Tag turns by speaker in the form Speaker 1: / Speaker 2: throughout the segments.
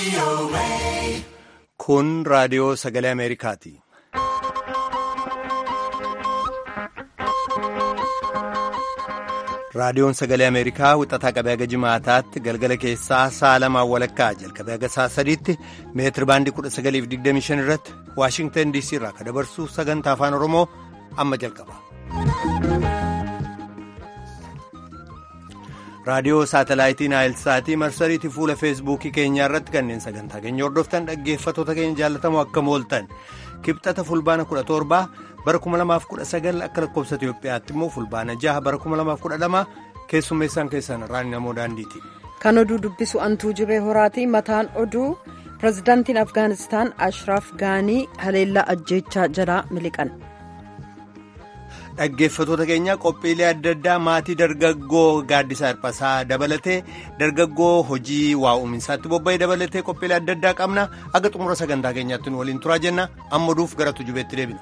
Speaker 1: Kun raadiyoo sagalee Ameerikaati. Raadiyoon sagalee Ameerikaa wixataa qabee haga jimaataatti galgala keessaa sa'a lamaan walakkaa jalqabee haga sa'a sadiitti meetiri baandii 1925 irratti Waashingtan DC irraa kan dabarsu sagantaa afaan Oromoo amma jalqaba. Raadiyoo saatalaayitii Naayilsaatii marsariitii fuula feesbuukii keenyaa irratti kanneen sagantaa keenya hordoftan dhaggeeffattoota keenya jaallatamoo akkam ooltan kibxata fulbaana 17 bara 2019 akka lakkoofsa Itoophiyaatti immoo fulbaana 6 bara 2012 keessummeessaan keessan raani namoo daandiiti.
Speaker 2: Kan oduu dubbisu antuu jibee horaati mataan oduu pirezidaantiin Afgaanistaan Ashraaf Gaanii haleellaa ajjeechaa jalaa miliqan.
Speaker 1: Dhaggeeffattoota keenya qophiilee adda addaa maatii dargaggoo gaaddisaa hirphasaa dabalatee dargaggoo hojii waa uuminsaatti bobba'ee dabalatee qophiilee adda addaa qabna akka xumura sagantaa keenyaatti nu waliin turaa jenna amma duuf gara tujubeetti deebina.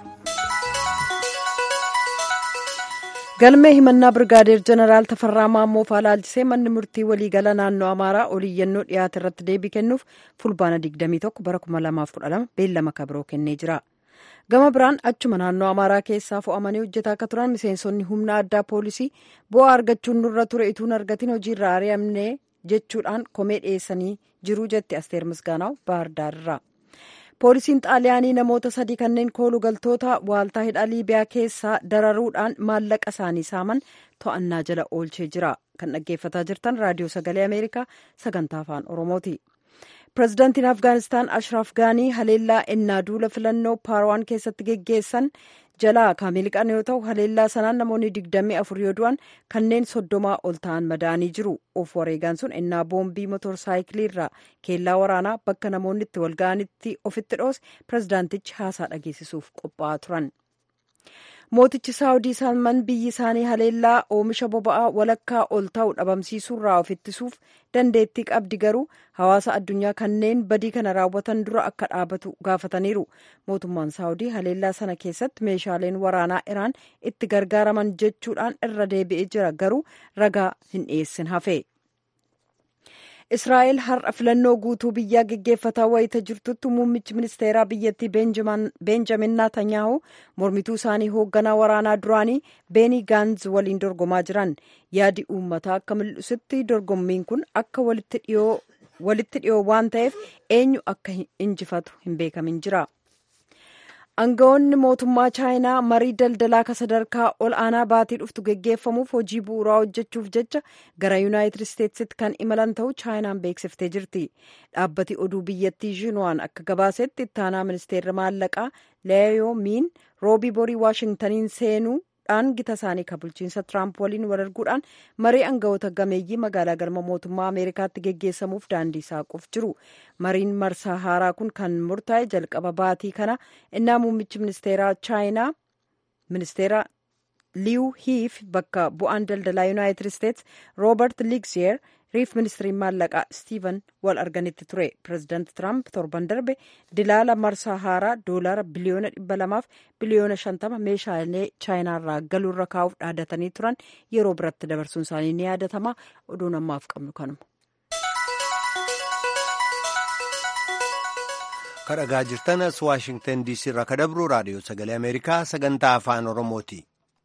Speaker 2: galmee himannaa birgaadeer jeneraal tafarraa maammoo faalaalchisee manni murtii waliigala naannoo amaaraa oliiyyannoo dhiyaate irratti deebii kennuuf fulbaana 21 bara 2012 beellama kabiroo kennee jira. gama biraan achuma naannoo amaaraa keessaa fo'amanii hojjetaa akka turan miseensonni humna addaa poolisii bu'aa argachuun nurra ture ituun argatiin hojiirra ari'amne jechuudhaan komee dhiyeessanii jiru jetti asteer misgaanaw baahardaarirraa poolisiin xaaliyaanii namoota sadii kanneen koolugaltoota waaltaa hidhaa liibiyaa keessaa dararuudhaan maallaqa isaanii saaman to'annaa jala oolchee jira kan dhaggeeffataa jirtan raadiyoo sagalee ameerikaa sagantaa afaan oromooti. pirezidaantiin afgaanistaan ashraaf gaanii haleellaa ennaa duula filannoo paarwaan keessatti geggeessan jalaa kan miliqan yoo ta'u haleellaa sanaan namoonni digdamii afur yoo du'an kanneen soddomaa ol ta'an madaa'anii jiru of wareegaan sun ennaa boombii motorsaayikilii irraa keellaa waraanaa bakka namoonni itti walga'anitti ofitti dhoose pirezidaantichi haasaa dhageessisuuf qophaa'aa turan. mootichi saawudii salman biyyi isaanii haleellaa oomisha boba'aa walakkaa ol ta'u dhabamsiisuurraa of ittisuuf dandeettii qabdi garuu hawaasa addunyaa kanneen badii kana raawwatan dura akka dhaabatu gaafataniiru mootummaan saawudii haleellaa sana keessatti meeshaaleen waraanaa iraan itti gargaaraman jechuudhaan irra deebi'ee jira garuu ragaa hin dhiyeessin hafe. israa'el har'a filannoo guutuu biyyaa geggeeffataa wayita jirtutti muummichi ministeeraa biyyattii beenjamin naatanyaahu mormituu isaanii hoogganaa waraanaa duraanii beeni gaanz waliin dorgomaa jiran yaadi uummataa akka mul'isutti dorgommiin kun akka walitti dhiyoo waan ta'eef eenyu akka injifatu hin beekamin jira. aangawoonni mootummaa chaayinaa marii daldalaa ka sadarkaa ol aanaa baatii dhuftu geggeeffamuuf hojii bu'uuraa hojjechuuf jecha gara yuunaayitid isteetsitti kan imalan ta'uu chaayinaan beeksiftee jirti dhaabbati oduu biyyattii shiinwaan akka gabaasetti ittaanaa ministeerri maallaqaa leeyoo miin roobii borii waashingtaniin seenuudhaan gita isaanii kan bulchiinsa tiraamp waliin wal arguudhaan marii aangawoota gameeyyii magaalaa galma mootummaa ameerikaatti geggeessamuuf daandii saaquuf jiru mariin marsaa haaraa kun kan murtaa'e jalqaba baatii kana innaa muummichi ministeeraa chaayinaa ministeera liiw hiif bakka bu'aan daldalaa yuunaayitid isteets roobert ligziyer riif ministiriin maallaqaa stiiven wal arganitti ture pireezidaanti tiraamp torban darbe dilaala marsaa haaraa doolaara biliyoona dhibba lamaaf biliyoona shantama meeshaalee chaayinaarraa galuurra kaa'uuf dhaadatanii turan yeroo biratti dabarsuun isaanii ni yaadatama oduun ammaaf qabnu kanuma.
Speaker 1: kadhagaa jirtanas waashingtan diisii irraa ka dabru raadiyoo sagalee ameerikaa sagantaa afaan oromooti.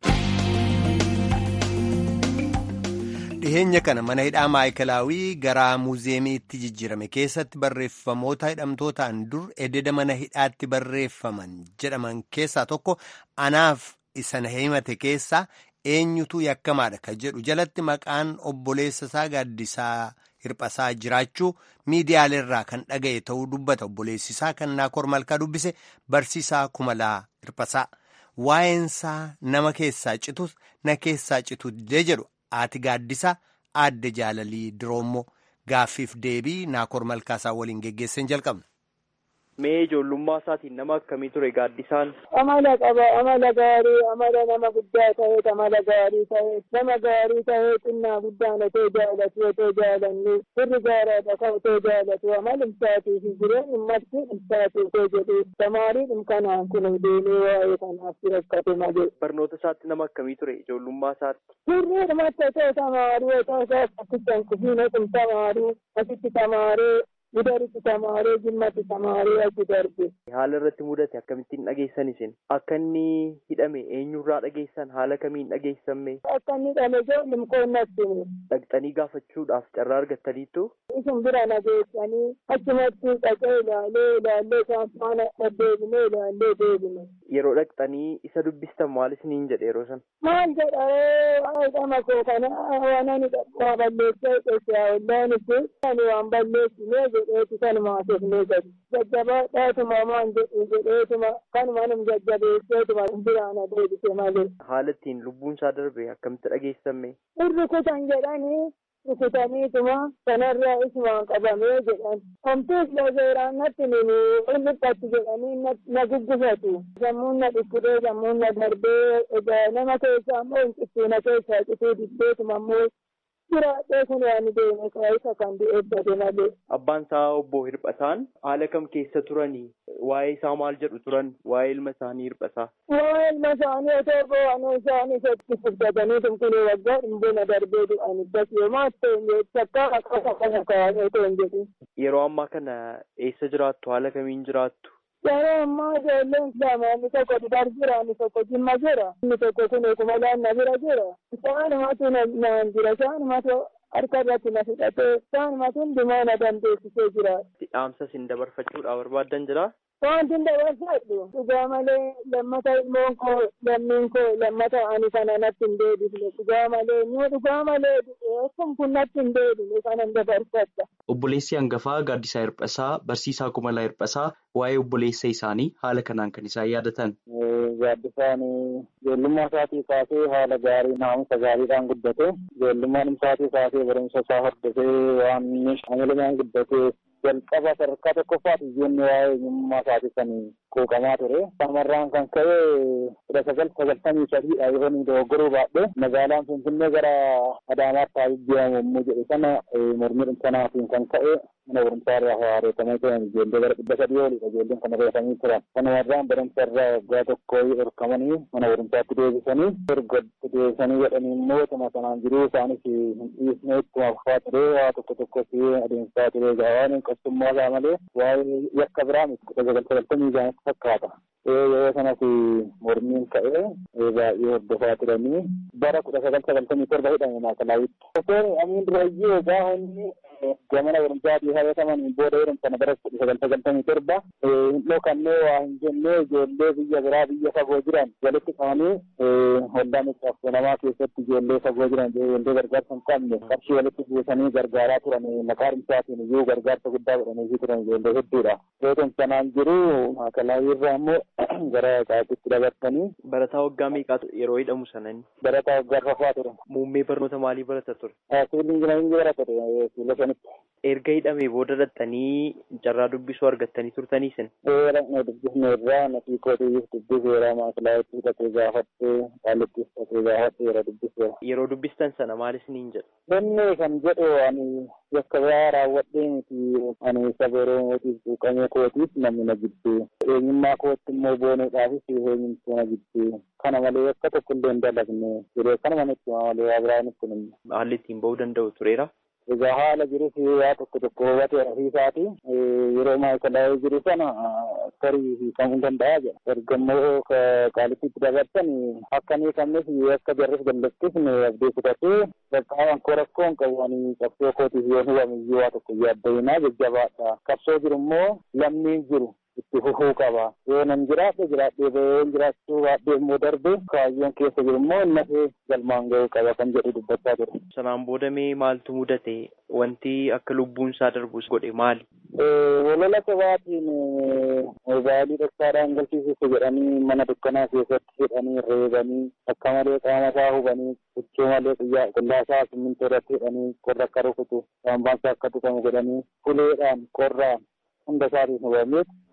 Speaker 1: dhiheenya kana mana hidhaa maayikalaawii gara muuzeemiitti jijjiirame keessatti barreeffamoota hidhamtootaan dur ededa mana hidhaatti barreeffaman jedhaman keessaa tokko anaaf isa na himate keessaa eenyutu yakkamaadha ka jedhu jalatti maqaan obboleessa isaa gaaddisaa hirphasaa jiraachuu miidiyaaleerraa kan dhaga'e ta'uu dubbata obboleessisaa kan naakor malkaa dubbise barsiisaa kumalaa hirphasaa waa'eensaa nama keessaa citus na keessaa citu jedhu. Haati gaaddisaa aadde jaalalii diroommoo gaaffiif deebii naakor malkaasaa waliin geggeessan jalqabna.
Speaker 3: Mee ijoollummaa isaatiin nama akkamii ture gaaddisaan?
Speaker 4: Amala qaba amala gaarii amala nama guddaa ta'eet amala gaarii ta'eet nama gaarii ta'ee xinnaa guddaan otoo jaalatu otoo jaalannu firri gaaraadha ka otoo jaalatu amal imsaatii fi jireenyi marti imsaatii otoo jedhu tamaariin kanaan kun deemee waa'ee kanaaf rakkate malee.
Speaker 3: Barnoota isaatti nama akkamii ture ijoollummaa isaatti?
Speaker 4: Firri dhumatti otoo tamaarii otoo isaa akkasitti hanqufiin otum tamaarii asitti tamaaree gudaritti tamaaree jimmatti tamaaree achi darbe.
Speaker 3: Haala irratti mudate akkamittiin dhageessan isin? Akka inni hidhame eenyurraa dhageessan haala kamiin dhageessamme?
Speaker 4: Akka inni hidhame ijoollum qoonnatti.
Speaker 3: Dhaqxanii gaafachuudhaaf carraa argattaniittu?
Speaker 4: Isin bira nageessanii achumatti dhaqee ilaalee ilaallee isaan faana deddeebinee ilaallee deebine.
Speaker 3: Yeroo dhaqxanii isa dubbistan maal isiniin jedhe yeroo sana?
Speaker 4: Maal jedha hidhama koo kana waan ani waa balleessee qeessaa ollaanitti ani waan balleessinee jedheeti kanuma haasofnee gadi. Jajjabaadhaatuma maan jedhu jedheetuma kanuma num jajjabeesseetuma biraan adeebise malee.
Speaker 3: Haala ittiin lubbuun isaa darbe akkamitti dhageessamme?
Speaker 4: Irri kutan jedhanii rukutaniituma kanarraa isumaan qabamee jedhan. Homtuus lazeeraan natti nini ilmiqqatti jedhanii na guggufatu. Sammuun na dhukkudee sammuun na darbee egaa nama keessaa immoo hinqittuu na keessaa cituu dibbeetuma immoo jiraadhee kun waan deeme isa kan du'eeffate malee.
Speaker 3: Abbaan isaa obbo Hirphataan haala kam keessa turanii? Waa'ee isaa maal jedhu turan? Waa'ee ilma isaanii Hirphasaa?
Speaker 4: Waa'ee ilma isaanii otoo bo'anuu isaanii isatti furdatanii tunkunii waggaa dhimbuna darbee du'an ibdas yoomaa ta'e takkaa akka kana kaa'anii otoo hin jedhin.
Speaker 3: Yeroo ammaa kana eessa jiraattu? Haala kamiin jiraattu?
Speaker 4: Yeroo ammaa ijoolleen lama inni tokko Dudar jira inni tokko Jimma jira inni tokko kun Kumalaan na bira jira. Isaanumatu naan jira isaanumatu harka irratti na fudhatee isaanumatu hundumaa na dandeessisee jira.
Speaker 3: Dhaamsa isin dabarfachuudhaaf barbaaddan jira?
Speaker 4: Wanti dabarfadhu dhugaa malee lammata ilmoon koo lammiin koo lammata ani kana natti hin deebifne dhugaa malee nu dhugaa malee kun kun natti hin deebine kanan dabarfadha.
Speaker 5: Obboleessi hangafaa Gaaddisaa Hirphasaa Barsiisaa Kumalaa Hirphasaa waa'ee obboleessa isaanii haala kanaan kan isaan yaadatan.
Speaker 6: Gaaddisaan ijoollummaa isaatii kaasee haala gaarii naamusa gaariidhaan guddate ijoollummaan isaatii kaasee barumsa isaa hordofee waan amalumaan guddate jalqaba sadarkaa tokkoffaati ijoollee waa'ee eenyummaa isaatii kan quuqamaa ture. Shamarraan kan ka'e kudha sagal sagaltamii sadiidha yoo inni dogoggoruu baadhee magaalaan Finfinnee gara Adaamaatti haa jijjiiramu yommuu jedhe sana mormii sanaatiin kan ka'e mana barumsaa irraa haareeffamee turan ijoollee gara dhibba sadii oliidha ijoolleen kan reeffamanii turan. Kanumarraan barumsa irraa waggaa tokko horkamanii mana barumsaatti deebisanii erga deebisanii jedhanii immoo tuma sanaan jiruu isaanis hin dhiisne ittuma fufaa ture waa tokko tokkos adeemsaa ture egaa waan qoftummaa isaa malee waa'ee yakka biraa miti kudha sagal sagaltamii isaanitti fakkaata. Yeroo sanas mormiin ka'ee baay'ee hordofaa turanii bara kudha sagal sagaltamii torba hidhame maakalawitti. Doktor Amiin Durayyoo egaa inni gamana barumsaatii hayataman booda jedhamtan bara kudha sagal sagaltamii torba hin dhokannee waa hin jennee ijoollee biyya biraa biyya fagoo jiran walitti qabanii hollaa miidhaaf namaa keessatti ijoollee fagoo jiran ijoollee gargaarsa hin qabne qarshii walitti buusanii gargaaraa turan maqaa dhimsaatiin iyyuu gargaarsa guddaa godhanii turan ijoollee hedduudha. Yoo sanaan jiru maakalaawii irraa immoo gara qaatitti dabartanii.
Speaker 3: Barataa waggaa meeqaatu yeroo hidhamu sanani?
Speaker 6: Barataa waggaa arfaffaa ture.
Speaker 3: Muummee barnoota maalii barata ture?
Speaker 6: Siviilii injinaringii barata ture fuula sanitti.
Speaker 3: Erga hidhamee booda dhaxxanii carraa dubbisuu argattanii turtanii sin?
Speaker 6: Dhaqnee dubbisne irraa natii kootiif dubbiseera maakilaayitti dhaqee gaafatte qaalittis dhaqee gaafatte yeroo dubbiseera.
Speaker 3: Yeroo dubbistan sana maal isiniin jedhu?
Speaker 6: Inni kan jedhu ani yakka biraa raawwadhee miti ani saba Oromootiif quuqamee kootiif namni na jibbee eenyummaa kootti immoo boonuudhaafis eenyumtuu na jibbee kana malee akka tokko illee hin dalagne jedhee kanuma nutti malee waa biraa nutti hin
Speaker 3: Haalli ittiin ba'uu danda'u tureera?
Speaker 6: Egaa haala jirus waa tokko tokko hubate ofiisaati yeroo maayikalaa'ee jiru sana tarii hiikamuu danda'a jedha. Erga immoo qaalittiitti dabarsan akka ni qabnes akka jarris dallattis abdii kutatee qaqqaaban koo rakkoo hin qabu ani qabsoo kootiif yoo hubame iyyuu waa tokko yaaddainaa jajjabaadha. Qabsoo jiru immoo lammiin jiru itti fufuu qaba. Yoo nan jiraadhe jiraadhee bahee jiraachuu baadhee immoo darbe kaayyoon keessa jiru immoo nafee galmaan ga'uu qaba kan jedhu dubbachaa ture.
Speaker 3: Sanaan booda mee maaltu mudate? Wanti akka lubbuun isaa darbus godhe maali?
Speaker 6: Walola sobaatiin mobaayilii dhoksaadhaan galchiisuuf jedhanii mana dukkanaa keessatti hidhanii reebanii akka malee qaama isaa hubanii huccuu malee qullaa isaa simmintoo irratti hidhanii qorra akka rukutu saambaan isaa akka tuqamu godhanii uleedhaan qorraan hunda isaatiin hubameet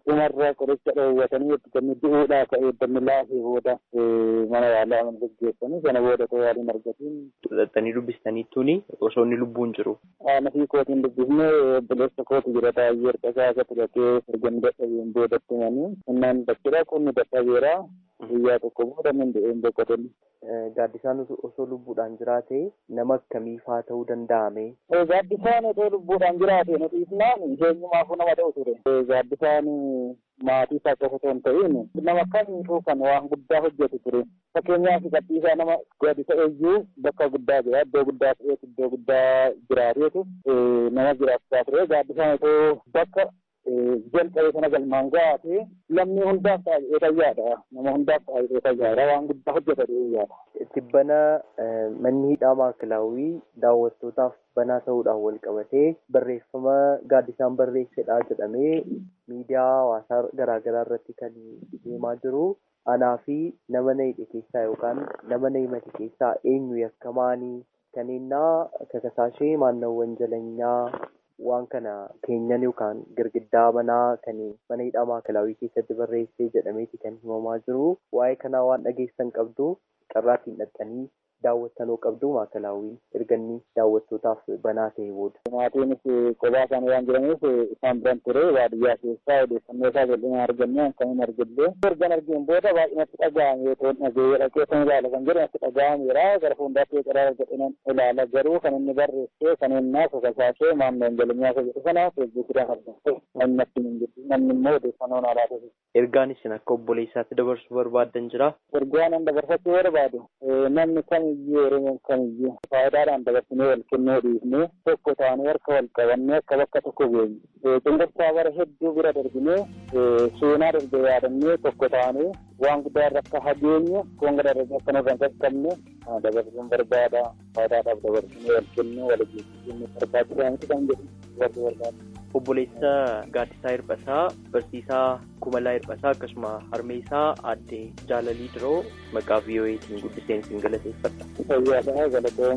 Speaker 6: dhumarra qoricha dhoowwatanii itti du'uudhaa ka'ee dammi laafee booda mana yaalaa geggeessanii sana booda ta'uu yaaliin argatiin.
Speaker 3: Xaxxanii dubbistaniittuuni osoo inni lubbuun jiru.
Speaker 6: Haala fi kootiin dubbifne obboleessa kooti jira taa'ee erga isaa akka turatee erga inni dadhabeen boodatti manii innaan dattira qonni dadhabeera guyyaa tokko booda min du'een boqotan.
Speaker 3: Gaaddisaan osoo lubbuudhaan jiraate nama akkamii faa ta'uu danda'ame.
Speaker 6: Gaaddisaan osoo lubbuudhaan jiraate nuti ifnaan eenyumaafuu nama ta'u ture. Gaaddisaan maatii isaa qofa osoo hin ta'in nama kamiifuu kan waan guddaa hojjetu ture. Fakkeenyaaf gadhiisaa nama gaaddisa eeyyuu bakka guddaa jira iddoo guddaa ta'eetu iddoo guddaa jiraateetu nama jiraachisaa ture. Gaaddisaan osoo bakka jalqabe sana galmaan gaate lammii hundaaf taa'ee fayyaadha. Nama hundaaf taa'ee fayyaadha. Waan guddaa hojjeta yaada.
Speaker 3: Tibbana manni hidhaa maakilaawii daawwattootaaf banaa ta'uudhaan wal qabatee barreeffama gaaddisaan barreessedha jedhamee miidiyaa hawaasaa garaagaraa irratti kan deemaa jiru. Anaa fi nama na hidhe keessaa yookaan nama na himate keessaa eenyu yakkamaanii kaneennaa kakasaashee maannawwan jalanyaa waan kana keenyan yookaan girgiddaa manaa kan mana hidhaa maakilaawii keessatti barreessee jedhameeti kan himamaa jiru. Waa'ee kanaa waan dhageessan qabdu carraattiin dhaxxanii daawwattanoo qabdu maakilaawii erganni daawwattootaaf banaa ta'e booda.
Speaker 6: Maatiinis kophaa isaanii waan jiraniif isaan biran ture baadiyyaa keessaa odeeffannoo isaa bal'inaan argannee akkamiin argillee ergan argeen booda baay'inatti dhaga'ame yoo ta'u dhagee dhaqee kan ilaala kan jedhu natti dhaga'ameera gara fuuldaatti qaraa godhinen ilaala garuu kan inni barreessee kan innaa kakasaashee maamleen jalinyaa isa jedhu sana feesbuukidhaan argamte namni natti hin jirtu namni immoo odeeffannoo naa laata.
Speaker 3: Ergaan isin akka obboleessaatti dabarsuu barbaaddan jira.
Speaker 6: Ergaan an dabarsachuu barbaadu namni kamiyyuu oromoon kamiyyuu faayidaadhaan dabarsinee wal kennuu dhiifnee tokko taanee harka wal qabannee akka bakka tokko geenyu. Cunqursaa bara hedduu bira darbinee seenaa darbe yaadannee tokko taanee waan guddaa irra akka hageenyu kun gara darbe akka nurra hin qaqqabne dabarsuun barbaada. Faayidaadhaaf dabarsinee wal kennuu wal eegsisuun barbaachisaa miti kan jedhu dabarsuu barbaada.
Speaker 3: Obboleessa Gaaddisaa Hirphasaa, Barsiisaa Kumalaa Hirphasaa akkasuma harmee isaa aadde Jaalalii Diroo maqaa VOA'tiin guddiseen isin galateeffadha.
Speaker 6: Fayyaadhaa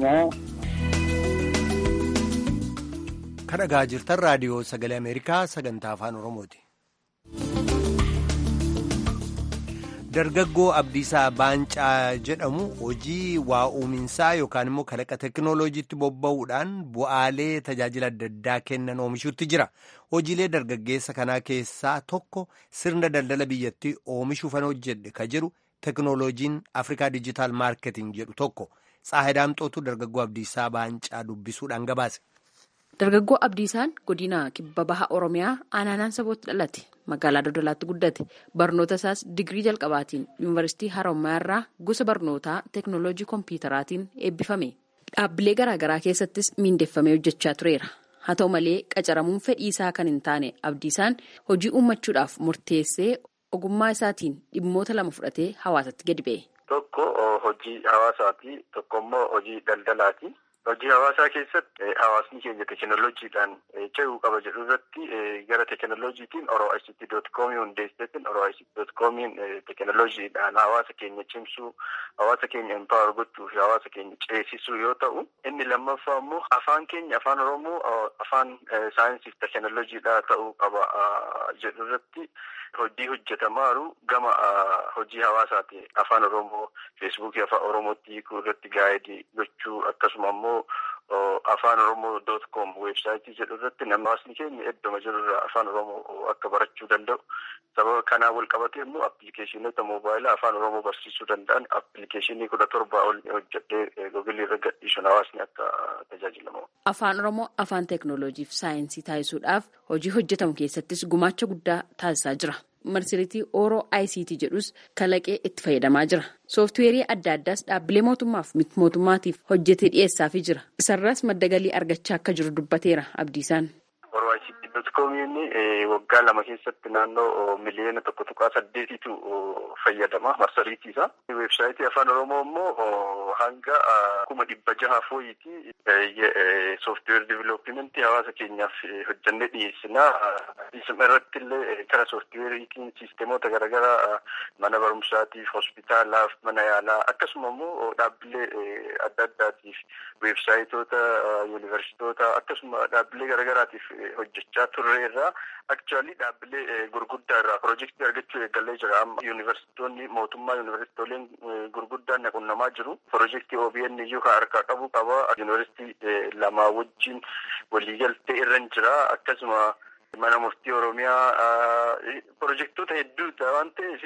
Speaker 6: galatoomaa.
Speaker 1: Kan dhagaa jirtan raadiyoo sagalee Ameerikaa sagantaa afaan Oromooti. Dargaggoo Abdiisaa Baancaa jedhamu hojii waa uuminsaa yookaan immoo kalaqa teekinooloojiitti bobba'uudhaan bu'aalee tajaajila adda addaa kennan oomishuutti jira. Hojiilee dargaggeessa kanaa keessaa tokko sirna daldala biyyattii oomishuufan hojjedhe ka jedhu teekinooloojiin Afrikaa Dijitaal Maarketing jedhu tokko. Tsaahidaamxootu dargaggoo Abdiisaa Baancaa dubbisuudhaan gabaase.
Speaker 7: Dargaggoo Abdiisaan godina kibba baha Oromiyaa aanaan sabootti dhalate magaalaa Dodolaatti guddate barnoota isaas digirii jalqabaatiin yuunivarsiitii Harommaa irraa gosa barnootaa teeknooloojii kompiitaraatiin eebbifame. Dhaabbilee garaagaraa keessattis miindeffamee hojjechaa tureera. Haa ta'u malee qacaramuun fedhii isaa kan hin taane Abdiisaan hojii uummachuudhaaf murteessee ogummaa isaatiin dhimmoota lama fudhatee hawaasatti gadi ba'e.
Speaker 8: Tokko hojii hawaasaati tokko immoo hojii daldalaati. Hojii hawaasaa keessatti hawaasni keenya teekinooloojiidhaan ce'uu qaba jedhu irratti gara teekinooloojiitiin oroo'isitti.com hundeesseetiin oroo'isitti.comiin teekinooloojiidhaan hawaasa keenya cimsuu hawaasa keenya empower gochuu fi hawaasa keenya ceesisuu yoo ta'u inni lammaffaa immoo afaan keenya afaan oromoo afaan saayinsii fi teekinooloojiidhaa ta'uu qaba jedhu irratti hojii hojjetamaaru gama hojii hawaasaati afaan oromoo feesbuukii afaan oromootti hiikuu irratti gaa'idii gochuu akkasuma immoo afaan oromoo doot koom weebsaayitii jedhu irratti namni hawaasni keenya iddoma jirurraa afaan oromoo akka barachuu danda'u sababa kanaa wal qabatee immoo appilikeeshinoota moobaayilaa afaan oromoo barsiisuu danda'an appilikeeshinii kudha torbaa ol hojjedhee googilii irra gadhiisuun hawaasni akka tajaajilamu.
Speaker 7: Afaan oromoo afaan teeknooloojii fi saayinsii taasisuudhaaf hojii hojjetamu keessattis gumaacha guddaa taasisaa jira. marsariitii ooroo ICT jedhus kalaqee itti fayyadamaa jira. Sooftiweerii adda addaas dhaabbilee mootummaaf miti mootummaatiif hojjetee dhiyeessaafii jira. Isarraas madda galii argachaa akka jiru dubbateera Abdiisaan.
Speaker 8: Ooroo ICT dot koomiin waggaa lama keessatti naannoo miliyoona tokko tuqaa saddeetitu fayyadama marsariitiisa. Weebsaayitii afaan oromoo immoo hanga kuma dhibba jaha fooyitii sooftiweer diviloopimentii hawaasa keenyaaf hojjannee dhiyeessinaa. Isuma irratti illee kara sooftiweeriitiin siisteemoota garaagaraa mana barumsaatiif, hospitaalaaf, mana yaalaa akkasuma immoo dhaabbilee adda addaatiif weebsaayitoota yuunivarsiitoota akkasuma dhaabbilee garaagaraatiif hojjechaa turre. turre irraa aktuwaalii dhaabbilee gurguddaa irraa piroojeektii argachuu eegallee jira amma yuunivarsiitonni mootummaa yuunivarsiitooleen gurguddaan naqunnamaa jiru piroojeektii OBN iyyuu kan harkaa qabu qaba yuunivarsiitii lamaa wajjin waliigaltee irra jira akkasuma mana murtii oromiyaa pirojektoota hedduudha waan ta'eef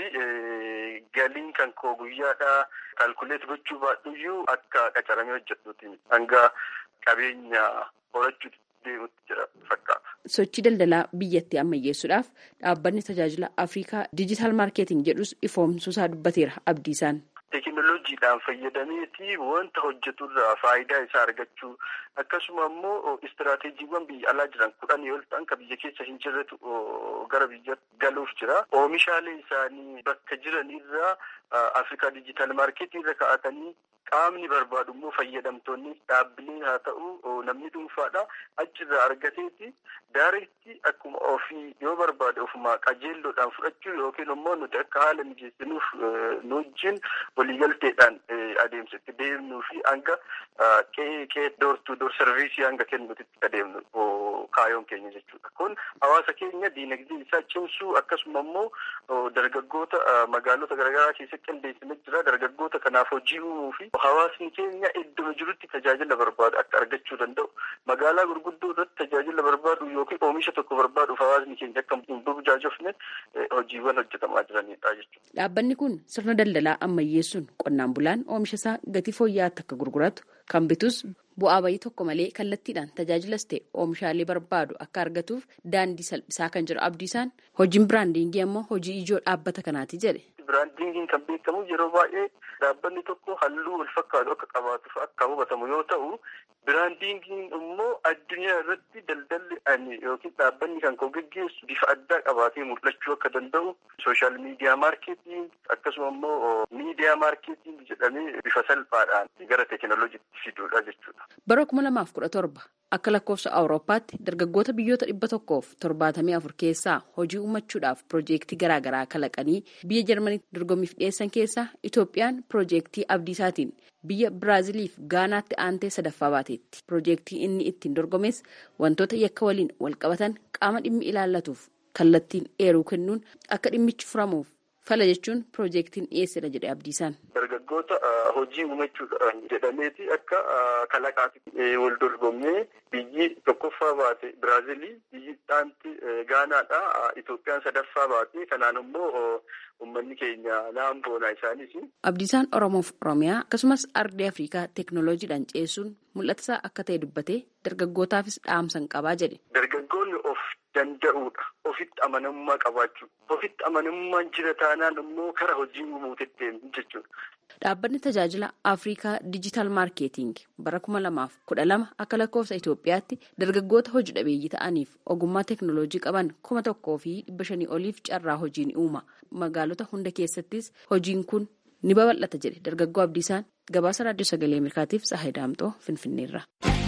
Speaker 8: galiin kan koo guyyaadhaa kaalkuleet gochuu baadhuyyuu akka qacaramee hojjedhuuti hanga qabeenya horachuutti deemutti jira fakkaata.
Speaker 7: Sochii daldalaa biyyattii ammayyeessuudhaaf dhaabbanni tajaajila Afrikaa Diijitaal Maarkeeting jedhus ifoomsuusaa dubbateera abdiisaan.
Speaker 8: Teekinooloojiidhaan fayyadameeti wanta hojjeturraa faayidaa isaa argachuu akkasuma immoo istiraateejiiwwan biyya alaa jiran kudhanii ol ta'an kan biyya keessa hin jirretu gara biyya galuuf jira. Oomishaalee isaanii bakka jiranirraa Afrikaa Diijitaal Maarkeetii irra kaa'atanii qaamni barbaadu immoo fayyadamtoonni dhaabbilee haa ta'u namni dhuunfaadha achirraa argateeti daareetti akkuma ofii yoo barbaade ofuma qajeelloodhaan fudhachuu yookiin immoo nuti akka haala mijeessinuuf nu wajjin waliigalteedhaan adeemsa itti deemnuu fi hanga qe'ee qe'ee doortuu door sarviisii hanga kennuutti adeemnu kaayoon keenya jechuudha. Kun hawaasa keenya diinagdee isaa cimsuu akkasuma immoo dargaggoota magaalota garaagaraa keessatti qindeessine jira. Dargaggoota kanaaf hojii uumuu fi hawaasni keenya iddoo jirutti tajaajila barbaadu akka argachuu danda'u. Magaalaa gurguddoo irratti tajaajila barbaadu yookiin oomisha tokko barbaaduuf hawaasni keenya akka hin burjaajofne hojiiwwan hojjetamaa jiranidha jechuudha.
Speaker 7: Dhaabbanni kun sirna daldalaa ammayyeessuun qonnaan bulaan oomisha isaa gatii fooyya'aatti akka gurguratu kan bitus bu'aa bayii tokko malee kallattiidhaan tajaajilas ta'e oomishaalee barbaadu akka argatuuf daandii salphisaa kan jiru abdiisaan hojiin biraandiingii ammoo hojii ijoo dhaabbata kanaati jedhe.
Speaker 8: Biraandiingiin kan beekamu yeroo baay'ee dhaabbanni tokko halluu wal fakkaatu akka qabaatuuf akka hubatamu yoo ta'u biraandiingiin immoo addunyaa irratti daldalli ani yookiin dhaabbanni kan koo geggeessu bifa addaa qabaatee mul'achuu akka danda'u sooshaal miidiyaa maarkeetiin akkasuma immoo miidiyaa maarkeetiin jedhamee bifa salphaadhaan gara teekinooloojiitti fiduudha jechuudha.
Speaker 7: Bara kuma lamaaf kudha torba akka lakkoofsa awurooppaatti dargaggoota biyyoota dhibba tokkoof torbaatamii afur keessaa hojii uummachuudhaaf piroojeektii garaagaraa kalaqanii biyya jarmaniitti dorgommiif dhiyeessan keessaa itoophiyaan piroojeektii abdiisaatiin biyya biraaziliif gaanaatti aantee sadaffaa baateetti piroojeektii inni ittiin dorgomes wantoota yakka waliin walqabatan qaama dhimmi ilaallatuuf kallattiin eeruu kennuun akka dhimmichi furamuuf fala jechuun piroojeektiin dhiyeessedha jedhe abdiisaan.
Speaker 8: dargaggoota hojii uumachuudhaan jedhameeti akka kalaqaatti wal dorgomnee biyyi tokkoffaa baate biraazilii biyyi dhaanti gaanaadha itoophiyaan sadaffaa baate kanaan immoo uummanni keenya naan boonaa isaanis.
Speaker 7: abdiisaan oromoof oromiyaa akkasumas ardii afrikaa teeknooloojiidhaan ceessuun mul'ata isaa akka ta'e dubbatee dargaggootaafis dhaamsan qabaa jedhe.
Speaker 8: dargaggoonni of danda'uudha ofitti amanamummaa qabaachuu ofitti amanamummaan jira taanaan immoo kara hojii uumuutti jechuudha.
Speaker 7: Dhaabbanni tajaajila Afrikaa Diijitaal Maarkeeting bara kuma lamaaf kudha lama akka lakkoofsa Itoophiyaatti dargaggoota hojii dhabeeyyii ta'aniif ogummaa teeknooloojii qaban kuma tokkoo fi dhibba shanii oliif carraa hojii ni uuma. Magaalota hunda keessattis hojiin kun ni babal'ata jedhe dargaggoo Abdiisaan gabaasa raadiyoo sagalee Ameerikaatiif Tsahaay Daamxoo Finfinneerra.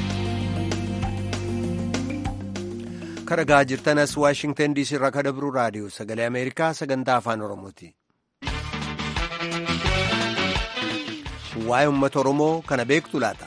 Speaker 1: Karagaa jirtanas Waashingtan DC irraa kadabru raadiyoo sagalee Ameerikaa sagantaa afaan Oromooti. Waa'ee uummata Oromoo kana beektu laata?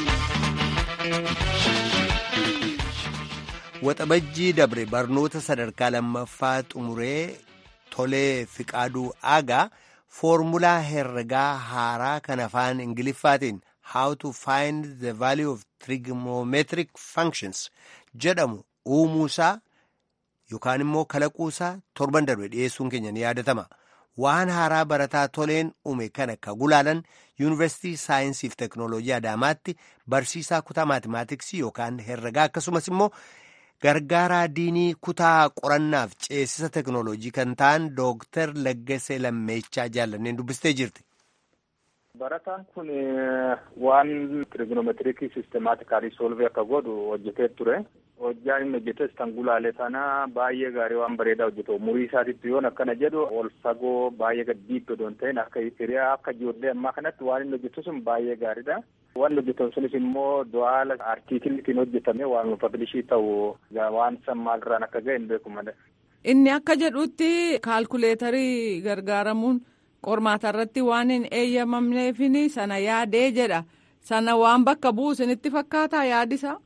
Speaker 1: Waxabajjii dabre barnoota sadarkaa lammaffaa xumuree tolee fiqaaduu aagaa foormulaa herregaa haaraa kan afaan Ingiliffaatiin How to find the value of trigonometric functions jedhamu uumuusaa yookaan immoo kalaquusaa torban darbe dhiyeessuun keenya ni yaadatama. Waan haaraa barataa toleen uume kana ka gulaalan yuunivarsiitii saayinsii fi teeknooloojii Adaamaatti barsiisaa kutaa maatimaatiksii yookaan herregaa akkasumas immoo gargaaraa diinii kutaa qorannaaf ceesisa teeknooloojii kan ta'an Dooktar Laggasee Lammeechaa jaallanneen dubbistee jirti.
Speaker 6: Barataan kun waan trigonometirikii sistemaatikaalii soolvii akka godhu hojjetee ture. hojjaan inni hojjetes kan gulaale sana baay'ee gaarii waan bareedaa hojjetu umurii isaatitti yoon akkana jedhu ol fagoo baay'ee gad diiddoo doon ta'in akka hiriyaa akka ijoollee ammaa kanatti waan inni hojjetu sun baay'ee gaariidha. Waan hojjetamu sunis immoo du'aala artiikilitiin hojjetame waan pablishii ta'u waan san maalirraan akka ga'e hin beeku malee.
Speaker 9: Inni akka jedhutti kaalkuleetarii gargaaramuun qormaata irratti waan hin eeyyamamneefini sana yaadee jedha. Sana waan bakka bu'u isinitti fakkaataa yaadisa.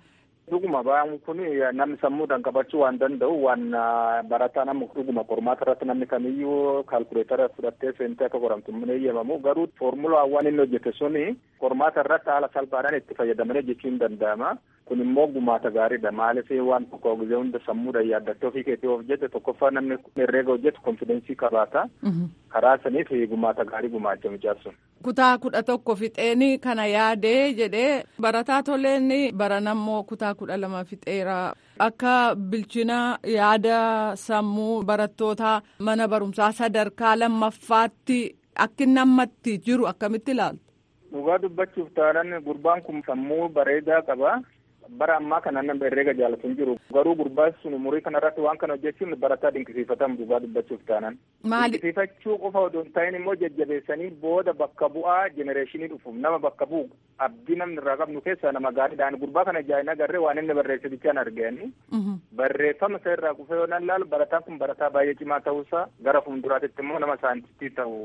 Speaker 6: Dhuguma ba'aan kun namni sammuudhaan qabachuu waan danda'u waan barataa nama dhuguma qormaata irratti namni kamiyyuu kaalkuleetara fudhattee seentee akka qoramtu hin eeyyamamu garuu foormulaa waan inni hojjete suni qormaata irratti haala salphaadhaan itti fayyadamanii jechuu hin danda'ama. Kun immoo gumaata gaariidha. Maaliif waan tokko gizee hunda sammuudhaan yaaddattee ofii keetii of jette tokkoffaa namni herreega hojjetu konfidensii qabaata. Karaa saniif gumaata gaarii gumaacha mijaarsun.
Speaker 9: Kutaa kudha tokko fixeeni kana yaadee jedhee barataa toleen baranammoo kutaa kudha lama fixeera. Akka bilchina yaada sammuu barattoota mana barumsaa sadarkaa lammaffaatti akki namatti jiru akkamitti ilaaltu?
Speaker 6: Dhugaa dubbachuuf taanaan gurbaan kun sammuu bareedaa qaba. bara ammaa kana nama herreega jaalatu hin jiru garuu gurbaan sun umurii kanarratti waan kana hojjechuun barataa dinqisiifatamu dhugaa dubbachuuf taanan.
Speaker 9: Maali?
Speaker 6: Dinqisiifachuu qofa odoo hin ta'in immoo jajjabeessanii booda bakka bu'aa jenereeshinii dhufuuf nama bakka bu'u abdii namni irraa qabnu keessaa nama gaariidhaan gurbaa kana jaa'ina agarree waan inni barreesse bichaan arganii. Barreeffama isa irraa kufee yoo nan laalu barataan kun barataa baay'ee cimaa ta'uusaa gara fuulduraatti immoo nama saayintistii ta'u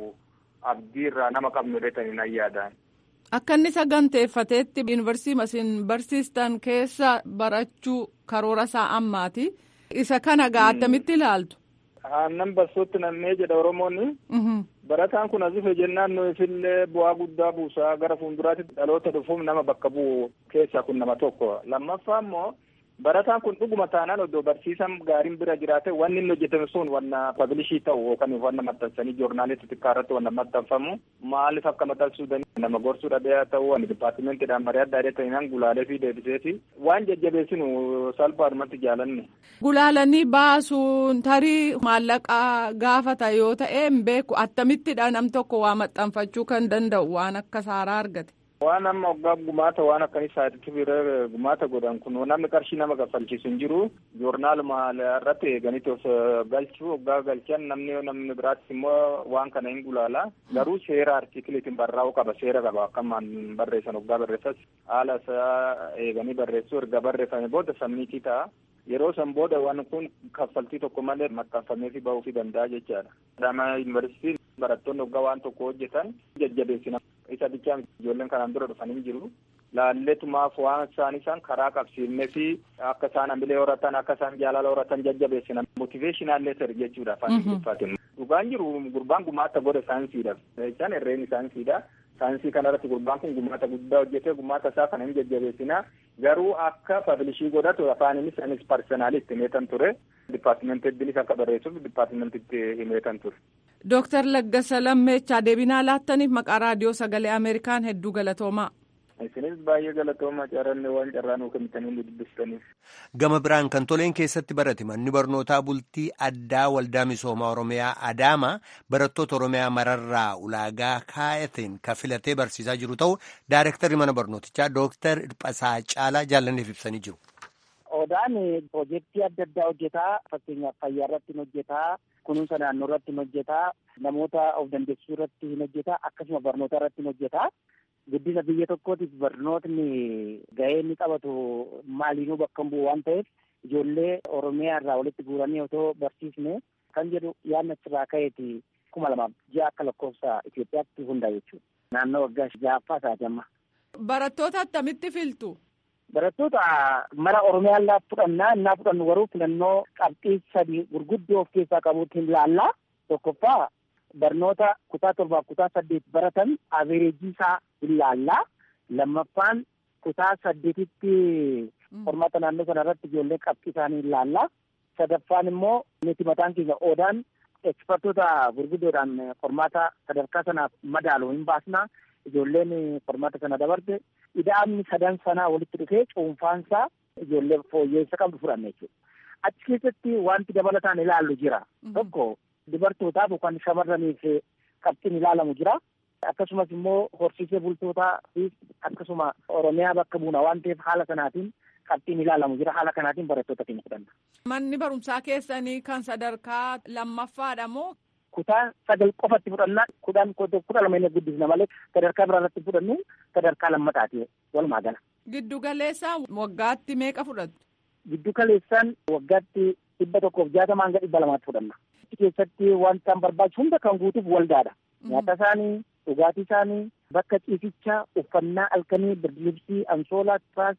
Speaker 6: abdii irraa nama qabnu jedhanii nan yaadaan.
Speaker 9: Akka inni saganteeffateetti yuunivarsiitii isin barsiistan keessa barachuu karoora isaa ammaati. Isa kana gaa attamitti ilaaltu?
Speaker 6: Aannan barsootti nammee jedha Oromoonni. Barataan kun as dhufe jennaan nuufillee bu'aa guddaa buusaa gara fuulduraatti dhaloota dhufuuf nama bakka bu'u keessaa kun nama tokko. Lammaffaa immoo barataan kun dhuguma taanaan oddoo barsiisan gaariin bira jiraate wanni inni hojjetame sun wanna pabilishii ta'u yookaan wanna maxxansanii joornaalii xixiqqaa irratti wanna maxxanfamu maaliif akka maxxansuu danda'u nama gorsuu dhabee ta'u wanni dipaartimentiidhaan marii adda addaa ta'inaan gulaalee fi deebiseeti waan jajjabeessinu salphaadhumatti jaalanne.
Speaker 9: Gulaalanii baasuun tarii maallaqaa gaafata yoo ta'e hin beeku attamittidha nam tokko waa maxxanfachuu kan danda'u waan akka saaraa argate.
Speaker 6: Waan amma waggaa gumaata waan akkanii saayitiif gumaata godhan kun namni qarshii nama kaffalchiisu hin jiru joornaaluma irratti eeganitti of galchuu waggaa galchan namni namni biraattis immoo waan kana hin gulaala garuu seera artikiliitiin barraa'uu qaba seera qaba akkamaan barreessan waggaa barreessas haala isaa eeganii barreessuu erga barreeffame booda sammiitii ta'a. Yeroo san booda waan kun kaffaltii tokko malee maxxanfamee fi bahuu fi danda'a jechaadha. Adama yuunivarsiitiin barattoonni waggaa waan tokko hojjetan jajjabeessina. Isa bichaa ijoolleen kanaan dura dhufan hin jiru. Laalletumaaf waan isaan isaan karaa qabsiifnee fi akka isaan hamilee horatan akka isaan jaalala horatan jajjabeessina. Motiveeshinaal leetar jechuudha afaan Ingiliffaatiin. Dhugaan jiru gurbaan gumaata godhe saayinsiidha. Isaan herreen saayinsiidha. Saayinsii kanarratti gurbaan kun gumaata guddaa hojjetee gumaata isaa kana hin jajjabeessina. Garuu akka pabilishii godhatu afaaninis anis parsenaalitti himeetan ture. Dipaartimentiinis akka barreessuuf dipaartimentiitti himeetan ture.
Speaker 9: Dooktar Laggasa Lammeechaa deebinaa laattaniif maqaa raadiyoo sagalee Ameerikaan hedduu galatoomaa.
Speaker 6: Isinis baay'ee galatoomaa carranne waan carraa nuu kennitanii dubbistaniif.
Speaker 1: Gama biraan kan toleen keessatti barate manni barnootaa bultii addaa waldaa misoomaa Oromiyaa Adaama barattoota Oromiyaa mararraa ulaagaa kaa'ateen kan filatee barsiisaa jiru ta'u daayirektarri mana barnootichaa Dooktar Dhiphasaa Caalaa jaallanneef ibsanii jiru.
Speaker 10: Odaan piroojeektii adda addaa hojjetaa fakkeenyaaf fayyaa irratti hin hojjetaa kunuunsa naannoo irratti hin hojjetaa namoota of dandeessisuu irratti hin hojjetaa akkasuma barnoota irratti hin hojjetaa. guddina biyya tokkootiif barnootni gahee inni qabatu maaliinuu bakka bu'u waan ta'eef ijoollee oromiyaa irraa walitti guuranii otoo barsiisne kan jedhu yaadni achirraa ka'eeti kuma lamaaf ji'a akka lakkoofsa Itoophiyaatti hundaa jechuudha. Naannoo waggaa ja'affaa isaati amma.
Speaker 9: Barattoota attamitti filtu?
Speaker 10: Barattoota mara oromiyaa illaa fudhannaa innaa fudhannu garuu filannoo qabxii sadii gurguddoo of keessaa qabuutti hin laallaa tokkoffaa barnoota kutaa torbaaf kutaa saddeet baratan avereejii isaa ilaallaa lammaffaan kutaa saddeetitti qormaata naannoo sana irratti ijoollee qabxii isaanii ilaallaa sadaffaan immoo nuti mataan keenya oodaan ekspertoota gurguddoodhaan qormaata sadarkaa sanaaf madaalu hin baasnaa ijoolleen qormaata sana dabarte ida'amni sadan sanaa walitti dhufee cuunfaansaa ijoollee fooyyeessa qabdu fudhanne jechuudha. Achi keessatti wanti dabalataan ilaallu jira. Tokko dubartootaaf yookaan shamarraniif qabxiin ilaalamu jira. Akkasumas immoo horsiisee bultootaa fi akkasuma Oromiyaa bakka buuna waan ta'eef haala sanaatiin qabxiin ilaalamu jira. Haala kanaatiin barattoota keenya fudhanna.
Speaker 9: Manni barumsaa keessanii kan sadarkaa lammaffaadha moo?
Speaker 10: Kutaa sagal qofatti fudhannaa kudhan kudha lama inni guddisna malee sadarkaa biraa irratti fudhannu sadarkaa lammataati walumaa gala.
Speaker 9: Giddu galeessaan waggaatti meeqa fudhattu?
Speaker 10: Giddu galeessaan waggaatti dhibba tokkoof jaatama hanga dhibba lamaatti fudhanna. keessatti wanta barbaachisu hunda kan guutuuf waldaadha. Nyaata isaanii, dhugaatii isaanii, bakka ciisichaa, uffannaa halkanii, birdilibsii, ansoolaa, tiraasii,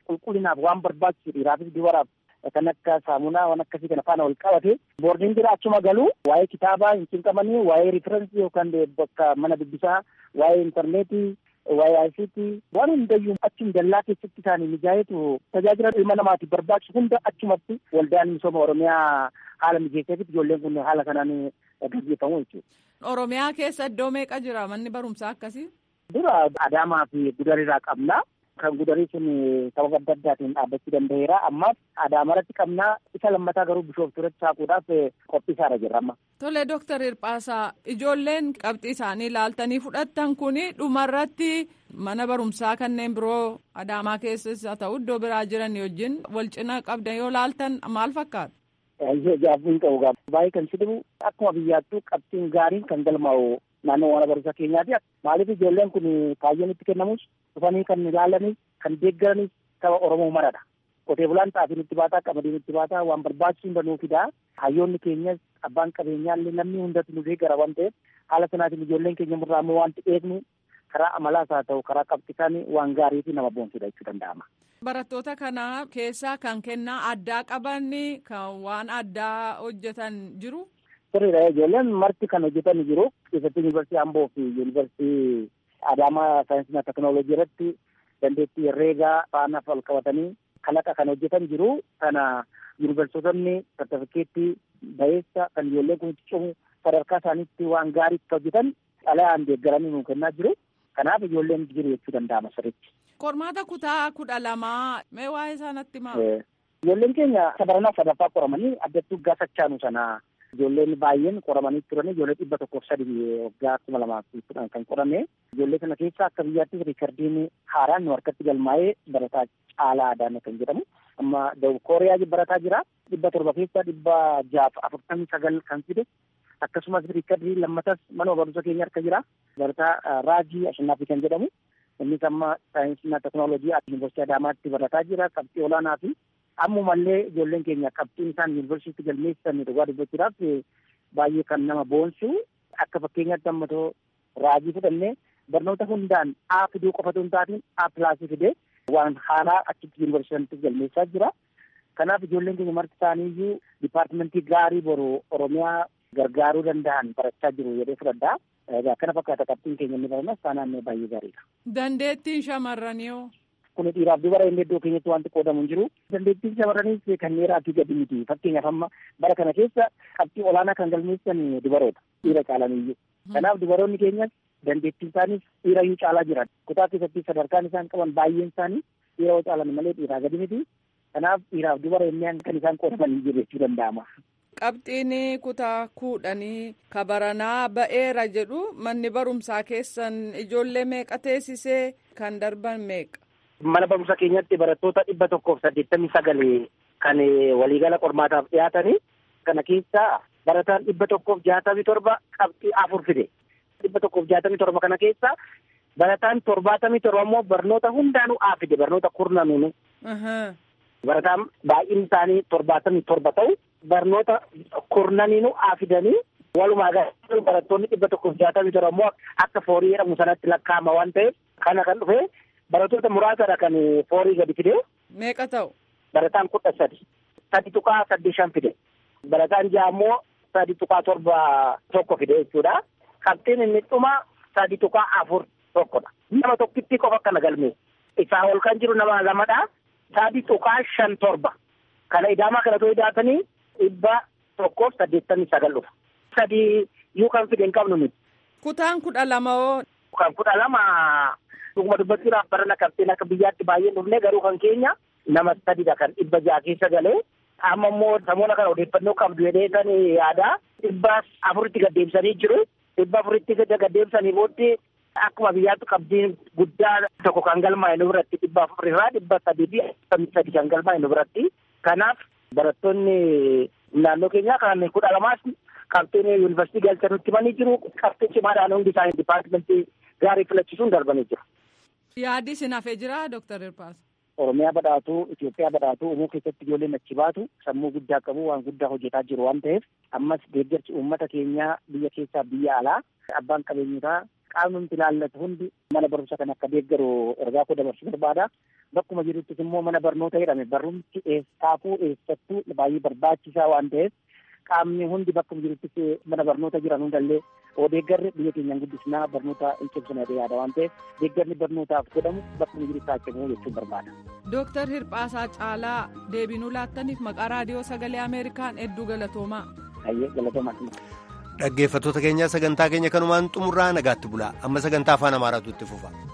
Speaker 10: qulqullinaaf waan barbaachisu dhiiraafis dubaraaf kan akka saamunaa waan akkasii kana faana wal qabate boordiin jira achuma galuu waa'ee kitaabaa hin cinqamanii waa'ee riferensii yookaan bakka mana dubbisaa waa'ee intarneetii waa'ee ICT waan hundayyuu achum dallaa keessatti isaanii mijaayetu tajaajila ilma namaatiif barbaachisu hunda achumatti waldaan misooma oromiyaa haala mijeesseefitti ijoolleen kun haala kanaan gaggeeffamu jechuudha.
Speaker 9: Oromiyaa keessa iddoo meeqa jira manni barumsaa akkasii?
Speaker 10: Dura Adaamaa fi Gudariirraa qabna. Kan gudarii sun sababa adda addaatiin dhaabbachuu danda'eera. Ammas Adaamarratti qabnaa isa lammataa garuu bishooftuuratti saaquudhaaf qophiisaarra jirra amma.
Speaker 9: Tole Dooktar Hirphaasaa ijoolleen qabxii isaanii laaltanii fudhattan kuni dhumarratti mana barumsaa kanneen biroo Adaamaa keessas haa ta'u iddoo biraa jiran wajjin wal cina qabdan yoo laaltan maal fakkaata?
Speaker 10: Gaaffiin qabu gaafa baay'ee kan sidibu akkuma biyyaattuu qabxiin gaariin kan galmaa'u naannoo mana barumsaa keenyaati. Maaliif ijoolleen kun kaayyoon itti kennamus dhufanii kan ilaalanis kan deeggaranis saba Oromoo maradha. Qotee bulaan xaafiin itti baataa qamadiin itti baataa waan barbaachisu hunda nuu fidaa. Hayyoonni keenyas abbaan qabeenyaallee namni hundatu nu deeggara waan ta'eef haala sanaatiin ijoolleen keenya irraa immoo wanti eegnu karaa amalaas haa ta'u karaa qabxiisaan waan gaarii fi nama boonsudha jechuu danda'ama.
Speaker 9: Barattoota kana keessaa kan kennaa addaa qaban kan waan addaa hojjetan jiru.
Speaker 10: Sirriidha ijoolleen marti kan hojjetan jiru keessatti yuunivarsiitii Amboo fi yuunivarsiitii Adaamaa saayinsii teknooloojii irratti dandeettii herreegaa faana wal qabatanii kalaqa kan hojjetan jiru kana yuunivarsiitonni sartifikeettii ba'eessa kan ijoolleen kun cimu sadarkaa isaaniitti waan gaarii hojjetan xalayaan deeggaranii nuu kennaa jiru kanaaf ijoolleen jiru jechuu danda'ama sirriitti.
Speaker 9: Qormaata kutaa kudha lamaa mee waa'ee isaanitti maa?
Speaker 10: Ijoolleen keenya sadarkaa sadaffaa qoramanii addattuu gaafachaanu sana ijoolleen baay'een qoramanii turan ijoollee dhibba tokkoof sadii waggaa kuma lamaa fi kudhan kan qorame ijoollee kana keessa akka biyyaattis riikardiin haaraan nu harkatti galmaa'ee barataa caalaa adaana kan jedhamu amma dawub kooriyaa barataa jira dhibba torba keessa dhibba jaaf afurtamii sagal kan fide akkasumas riikardii lammatas mana barumsa keenya harka jira barataa raajii ashannaafi kan jedhamu innis amma saayinsii teknooloojii yuunivarsiitii adaamaatti barataa jira qabxii olaanaa fi ammumallee ijoolleen keenya qabxiin isaan yuunivarsiitii galmeessan dhugaa dubbachuudhaaf baay'ee kan nama boonsu akka fakkeenyaatti ammatoo raajii fudhannee barnoota hundaan A fiduu qofatu hin taatiin A pilaasii fidee waan haaraa achitti yuunivarsiitii galmeessaa jira. Kanaaf ijoolleen keenya marti isaanii iyyuu dipaartimentii gaarii boru Oromiyaa gargaaruu danda'an barachaa jiru jedhee fudhadhaa. Egaa kana fakkaata qabxiin keenya inni baranas taanaan baay'ee gaariidha.
Speaker 9: Dandeettiin shamarranii hoo?
Speaker 10: kun dhiiraaf dubara inni iddoo keenyatti wanti qoodamu hin jiru. Dandeettiin shamarraniis kan dhiiraa fi gadi miti. Fakkeenyaaf amma bara kana keessa qabxii olaanaa kan galmeessan dubaroota dhiira caalaniyyuu. Kanaaf dubaroonni keenyas dandeettiin isaaniis dhiira iyyuu caalaa jiran. Kutaa keessatti sadarkaan isaan qaban baay'een isaanii dhiira yoo caalan malee dhiiraa gadi miti. Kanaaf dhiiraaf dubara inni kan isaan qoodaman hin jiru jechuu danda'ama.
Speaker 9: Qabxiin kutaa kudhanii kabaranaa ba'eera jedhu manni barumsaa keessan ijoollee meeqa teessisee kan darban meeqa?
Speaker 10: Mana barumsa keenyatti barattoota dhibba tokkoof saddeettamii sagal kan waliigala qormaataaf dhiyaatanii kana keessa barataan dhibba tokkoof jaatamii torba qabxii afur fide. Dhibba tokkoof jaatamii torba kana keessa barataan torbaatamii torba immoo barnoota hundaanuu A fide barnoota kurnanuunu. Barataan baay'inni isaanii torbaatamii torba ta'u barnoota kurnaniinu A fidanii walumaa galatti barattoonni dhibba tokkoof jaatamii torba immoo akka foorii jedhamu sanatti lakkaa'ama waan ta'eef kana kan dhufe barattoota muraasadha kan foorii gadi fide.
Speaker 9: Meeqa ta'u?
Speaker 10: Barataan kudha sadi. Sadi tuqaa sadii shan fide. Barataan ja'a immoo sadi tuqaa torba tokko fide jechuudha. Qabxiin inni dhuma sadi tuqaa afur tokkodha. Nama tokkitti qofa kana galmee. Isaa ol kan jiru nama lamadha. Sadi tuqaa shan torba. Kana idaamaa kana too idaatanii dhibba tokkoof saddeettamii sagal dhufa. Sadi yuu kan fide hin qabnu miti.
Speaker 9: Kutaan kudha lama hoo?
Speaker 10: Kan kudha lama dhuguma dubbachuudhaaf barana qabxiin akka biyyaatti baay'ee dhufne garuu kan keenya nama sadidha kan dhibba ja'a keessa galee amma immoo samoona kana odeeffannoo qabdu jedhee kan yaada dhibba afuritti gaddeebisanii jiru dhibba afuritti gaddeebisanii booddee akkuma biyyaatti qabxiin guddaa tokko kan galmaa'e nu biratti dhibba afurirraa dhibba sadii fi afurtamii sadi kan galmaa'e nu biratti kanaaf barattoonni naannoo keenyaa kan kudha lamaas qabxiin yuunivarsiitii galchanutti himanii jiru qabxii cimaadhaan hundi isaanii dipaartimentii gaarii filachisuun darbanii jiru.
Speaker 9: Yaaddi isin hafee jira Dooktar Hirpaas.
Speaker 10: Oromiyaa badhaatuu, Itoophiyaa badhaatuu uumuu keessatti ijoolleen achi baatu sammuu guddaa qabu waan guddaa hojjetaa jiru waan ta'eef ammas deeggarsi uummata keenyaa biyya keessaa biyya alaa abbaan qabeenyotaa qaamni nuti ilaallatu hundi mana barumsa kan akka deeggaru ergaa koo dabarsuu barbaada. Bakkuma jiruttis immoo mana barnoota jedhame barumsi eessaafuu eessattuu baay'ee barbaachisaa waan ta'eef qaamni hundi bakkuma jiruttis mana barnoota jiran hundallee oo deeggarri biyya keenyaan guddisnaa barnoota hin cimsina yaada waan ta'eef deeggarri barnootaaf godhamu bakkuma jirutti haa cimu jechuun barbaada.
Speaker 9: Dooktar Hirphaasaa Caalaa deebinuu laattaniif maqaa raadiyoo sagalee Ameerikaan hedduu galatoomaa.
Speaker 10: Ayyee galatoomaa.
Speaker 1: Dhaggeeffattoota keenyaa sagantaa keenya kanumaan xumurraa nagaatti bulaa amma sagantaa afaan amaaraatu itti fufa.